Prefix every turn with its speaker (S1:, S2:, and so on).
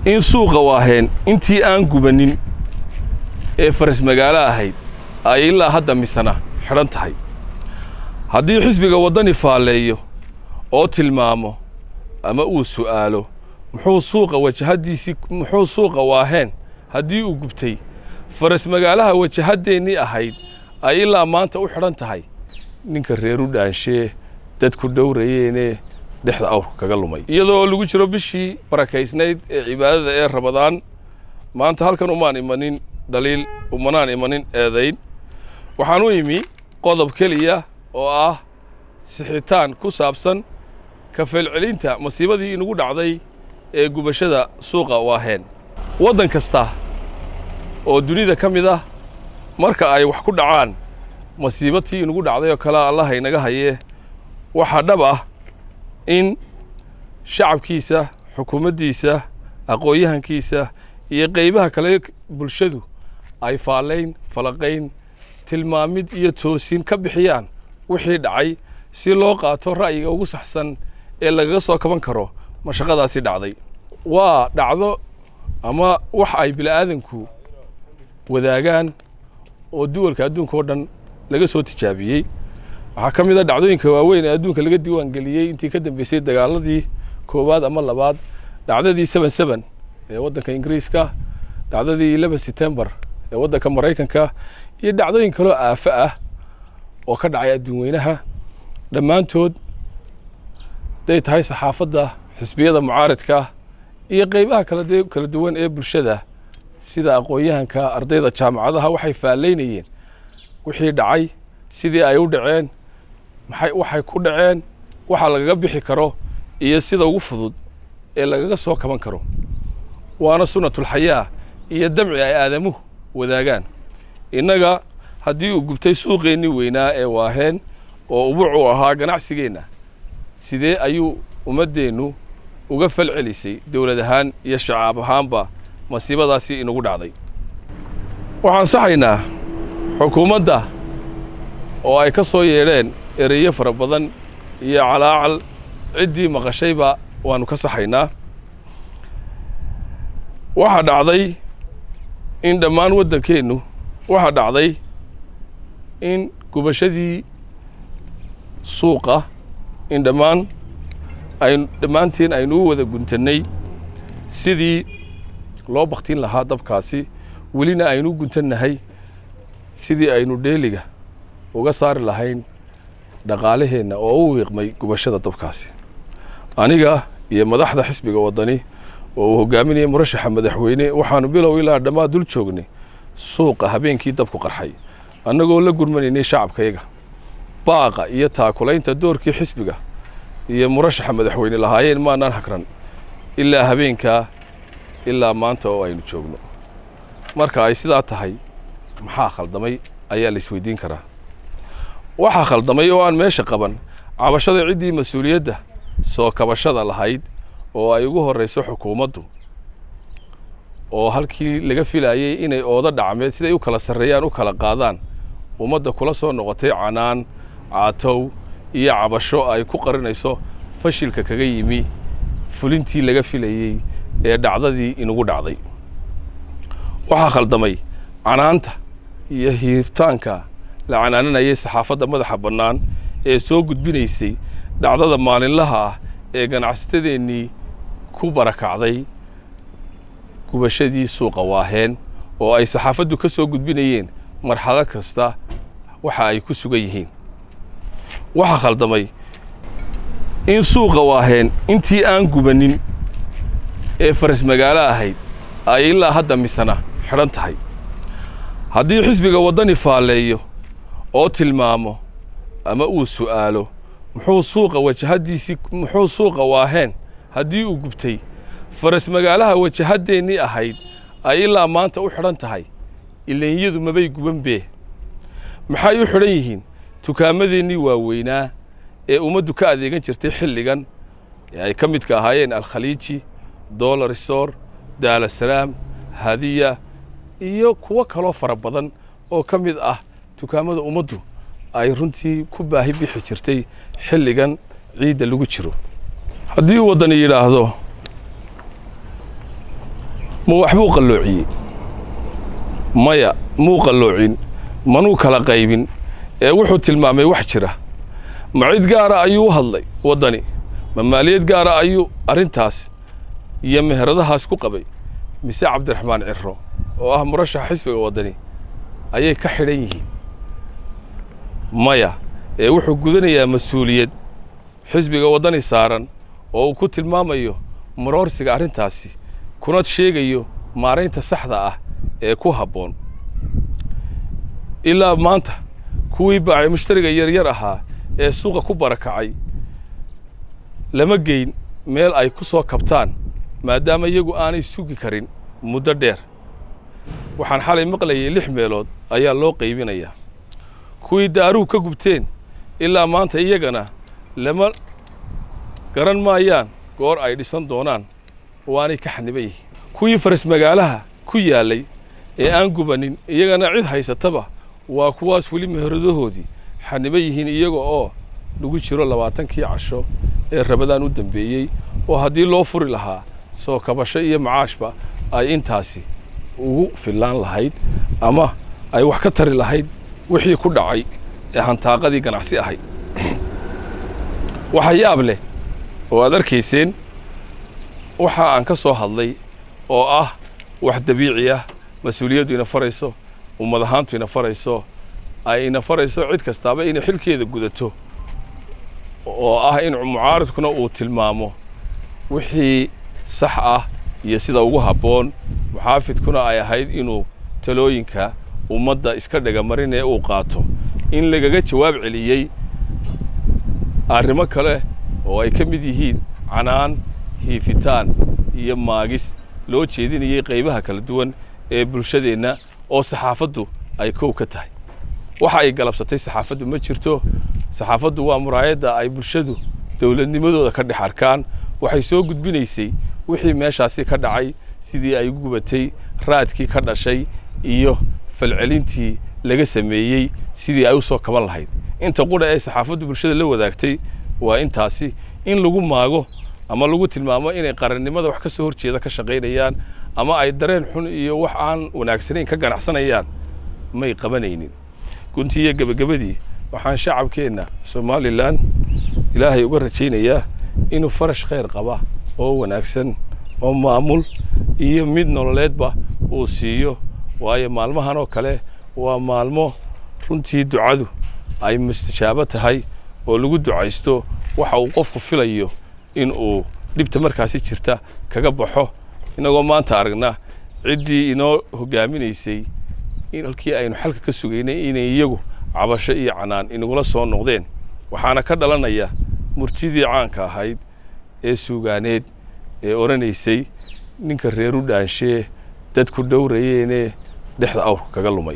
S1: in suuqa waaheen intii aan gubanin ee faras magaalo ahayd ay ilaa hadda misana xidhan tahay haddii xisbiga waddani faalleeyo oo tilmaamo ama uu su'aalo muxuu suuqa wajahaddiisii muxuu suuqa waaheen haddii uu gubtay faras magaalaha wajahaddeenii ahayd ay ilaa maanta u xidhan tahay ninka reeru dhaanshee dadku dhowrayeene dhexda awrka kaga lumay iyadoo lagu jiro bishii barakaysnayd ee cibaadada ee rabadaan maanta halkan umaan imanin dhaliil umanaan imanin eedayn waxaan u imi qodob keliya oo ah sixitaan ku saabsan ka feelcelinta masiibadii inagu dhacday ee gubashada suuqa waaheen waddan kasta oo dunida ka mid ah marka ay wax ku dhacaan masiibatii inagu dhacday oo kale allaha inaga hayee waxaa dhab ah in shacabkiisa xukuumaddiisa aqoon-yahankiisa iyo qaybaha kale bulshadu ay faallayn falaqayn tilmaamid iyo toosin ka bixiyaan wixii dhacay si loo qaato ra'yiga ugu saxsan ee lagaga soo kaban karo mashaqadaasi dhacday waa dhacdo ama wax ay bila'aadanku wadaagaan oo duwalka adduunka oo dhan laga soo tijaabiyey waxaa ka mid a dhacdooyinka waaweyn ee adduunka laga diiwaan geliyey intii ka dambeysay dagaaladii koowaad ama labaad dhacdadii seben seben ee waddanka ingiriiska dhacdadii eleven setembar ee waddanka maraykanka iyo dhacdooyin kaloo aafo ah oo ka dhacay adduun weynaha dhammaantood haday tahay saxaafadda xisbiyada mucaaridka iyo qaybaha kala kala duwan ee bulshada sida aqoon-yahanka ardayda jaamacadaha waxay faallaynayeen wixii dhacay sidii ay u dhaceen maxay waxay ku dhaceen waxa lagaga bixi karo iyo sida ugu fudud ee lagaga soo kaban karo waana sunnatulxayaa iyo damci ay aadamuhu wadaagaan innaga haddii uu gubtay suuqeennii weynaa ee waaheen oo ubuc u ahaa ganacsigeenna sidee ayuu ummaddeennu uga fal celisay dowlad ahaan iyo shacaab ahaanba masiibadaasi inagu dhacday waxaan saxaynaa xukuumadda oo ay ka soo yeedheen ereyo fara badan iyo calaacal ciddii maqashayba waannu ka saxaynaa waxaa dhacday in dhammaan waddankeennu waxaa dhacday in gubashadii suuqa in dhammaan aynu dhammaanteen aynu u wada guntannay sidii loo baktin lahaa dabkaasi welina aynu u guntannahay sidii aynu dheeliga uga saari lahayn dhaqaalaheenna oo u wiiqmay gubashada dabkaasi aniga iyo madaxda xisbiga waddani oo uu hogaaminaya murashaxa madaxweyne waxaanu bilow ilaa dhammaad dul joognay suuqa habeenkii dabku qarxay annagoo la gurmanaynay shacabkayaga baaqa iyo taakulaynta doorkii xisbiga iyo murashaxa madaxweyne lahaayeen maanaan hagran ilaa habeenkaa ilaa maanta oo aynu joogno marka ay sidaa tahay maxaa khaldamay ayaa la isweydiin karaa waxaa khaldamay oo aan meesha qaban cabashada ciddii mas-uuliyadda soo kabashada lahayd oo ay ugu horrayso xukuumaddu oo halkii laga filaayey inay oodo dhacmeed siday u kala sarreeyaan u kala qaadaan ummadda kula soo noqotay canaan caatow iyo cabasho ay ku qarinayso fashilka kaga yimi fulintii laga filayey ee dhacdadii inagu dhacday waxaa khaldamay canaanta iyo hiirtaanka la canaananayay saxaafadda madaxa bannaan ee soo gudbinaysay dhacdada maalinlaha ah ee ganacsatadeennii ku barakacday gubashadii suuqa waaheen oo ay saxaafaddu ka soo gudbinayeen marxalo kasta waxa ay ku sugan yihiin waxaa khaldamay in suuqa waaheen intii aan gubanin ee faras magaalo ahayd ay ilaa hadda misana xidhan tahay haddii xisbiga waddani faalleeyo oo tilmaamo ama uu su'aalo muxuu suuqa wajahaddiisii muxuu suuqa waaheen haddii uu gubtay faras magaalaha wajahaddeenii ahayd ay ilaa maanta u xidhan tahay ilenyadu mabay guban bee maxay u xidhan yihiin tukaamadeenii waaweynaa ee ummaddu ka adeegan jirtay xilligan ee ay ka midka ahaayeen alkhaliiji dolarisor daarasalaam hadiya iyo kuwo kaloo fara badan oo ka mid ah dukaamada ummaddu ay runtii ku baahi bixi jirtay xilligan ciidda lagu jiro haddii waddani yidhaahdo ma waxbuu qalloociyey maya muu qalloocin manuu kala qaybin ee wuxuu tilmaamay wax jira ma cid gaara ayuu u hadlay waddani ma maaliyad gaara ayuu arrintaas iyo meheradahaas ku qabay mise cabdiraxmaan ciro oo ah murashaxa xisbiga waddani ayay ka xidhan yihiin maya ee wuxuu gudanayaa mas-uuliyad xisbiga waddani saaran oo uu ku tilmaamayo maroorsiga arrintaasi kuna sheegayo maaraynta saxda ah ee ku habboon ilaa maanta kuwii baacay mushtariga yaryar ahaa ee suuqa ku barakacay lama geyn meel ay ku soo kabtaan maadaama iyagu aanay sugi karin muddo dheer waxaan xalay maqlayay lix meelood ayaa loo qaybinayaa kuwii daaruhu ka gubteen ilaa maanta iyagana lama garan maayaan goor ay dhisan doonaan waanay ka xaniban yihiin kuwii faras magaalaha ku yaallay ee aan gubanin iyagana cid haysataba waa kuwaas weli meheradahoodii xaniban yihiin iyaga oo lagu jiro labaatankii casho ee rabadaan u dambeeyey oo haddii loo furi lahaa soo kabasho iyo macaashba ay intaasi ugu fillaan lahayd ama ay wax ka tari lahayd wixii ku dhacay ee hantaaqadii ganacsi ahayd waxa yaab leh oo aad arkayseen waxa aan ka soo hadlay oo ah wax dabiici ah mas-uuliyaddu ina farayso ummad ahaantu ina farayso ay ina farayso cid kastaaba inay xilkeeda gudato oo ah in mucaaridkuna uu tilmaamo wixii sax ah iyo sida ugu habboon muxaafidkuna ay ahayd inuu talooyinka ummadda iska dhegamarin ee uu qaato in lagaga jawaab celiyey arrimo kale oo ay ka mid yihiin canaan hiifitaan iyo maagis loo jeedinayay qaybaha kala duwan ee bulshadeenna oo saxaafaddu ay kow ka tahay waxa ay galabsatay saxaafaddu ma jirto saxaafaddu waa muraayadda ay bulshadu dowladnimadooda ka dhex arkaan waxay soo gudbinaysay wixii meeshaasi ka dhacay sidii ay gubatay raadkii ka dhashay iyo falcelintii laga sameeyey sidii ay u soo kaban lahayd inta qudha ee saxaafaddu bulshada la wadaagtay waa intaasi in lagu maago ama lagu tilmaamo inay qarannimada wax ka soo horjeeda ka shaqaynayaan ama ay dareen xun iyo wax aan wanaagsanayn ka ganacsanayaan may qabanaynin guntii iyo gebagabadii waxaan shacabkeenna somalilan ilaahay uga rajaynayaa inuu farash khayr qaba oo wanaagsan oo maamul iyo mid nololeedba uu siiyo waayo maalmahan oo kale waa maalmo runtii ducadu ay mustajaabo tahay oo lagu ducaysto waxa uu qofku filayo in uu dhibta markaasi jirta kaga baxo innagoo maanta aragna ciddii inoo hoggaaminaysay halkii aynu xalka ka sugaynay inay iyagu cabasho iyo canaan inagula soo noqdeen waxaana ka dhalanaya murtidii caanka ahayd ee suugaaneed ee odhanaysay ninka reeru dhaanshee dadku dhowrayeene dhexda awrka kaga lumay